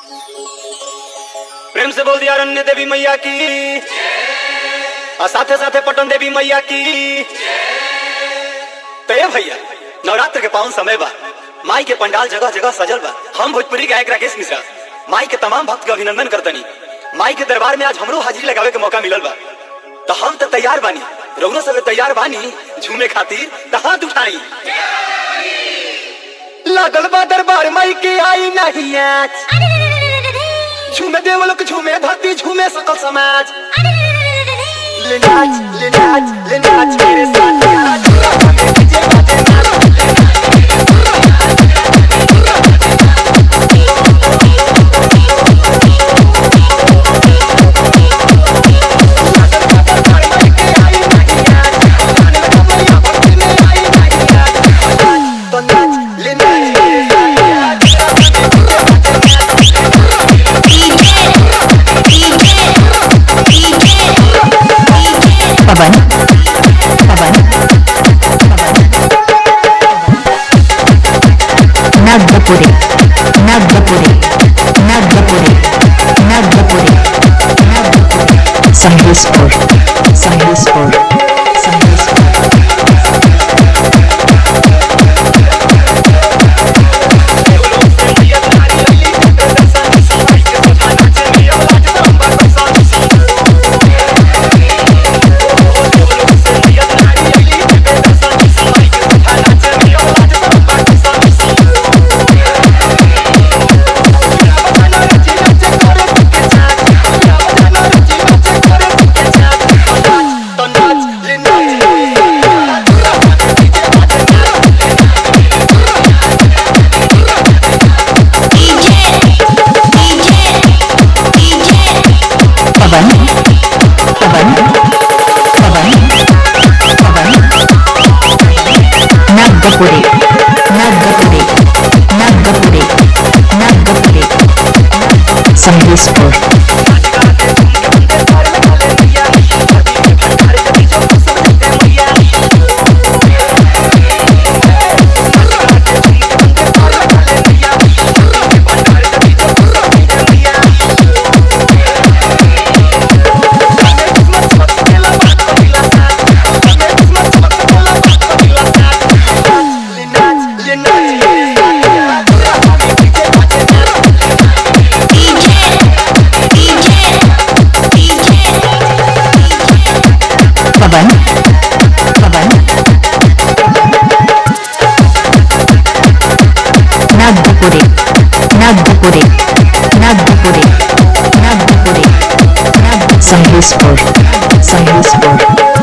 प्रेम से बोल दिया रण्य देवी मैया की और साथे साथे पटन देवी मैया की तो ये भैया नवरात्र के पावन समय बा माई के पंडाल जगह जगह सजल बा हम भोजपुरी गायक राकेश मिश्रा माई के तमाम भक्त के अभिनंदन करतनी माई के दरबार में आज हमरो हाजिरी लगावे के मौका मिलल बा तो हम तो तैयार बानी रउनो सब तैयार बानी झूमे खातिर तो हाथ उठाई लागल बा दरबार माई के आई नहीं आज झूमे देव लोग झूमे धरती झूमे सकल समाज ले नाच ले नाच ले नाच मेरे साथ आज डीजे बाजे नाच तो नाच ले नाच मेरे साथ आज पवन पवन नागपुरे नागपुरे नागपुरे नागपुरे नागपुरे संगीतपुर संगीतपुर संगीतपुर तो नाच ले नाच पवन पवन पवन पवन नागपुरे नागपुरे नागपुरे नागपुरे संगीतपुर ले नाच ले नाच पवन पवन नागपुरे नागपुरे नागपुरे नागपुरे नाग संगीतपुर संगीतपुर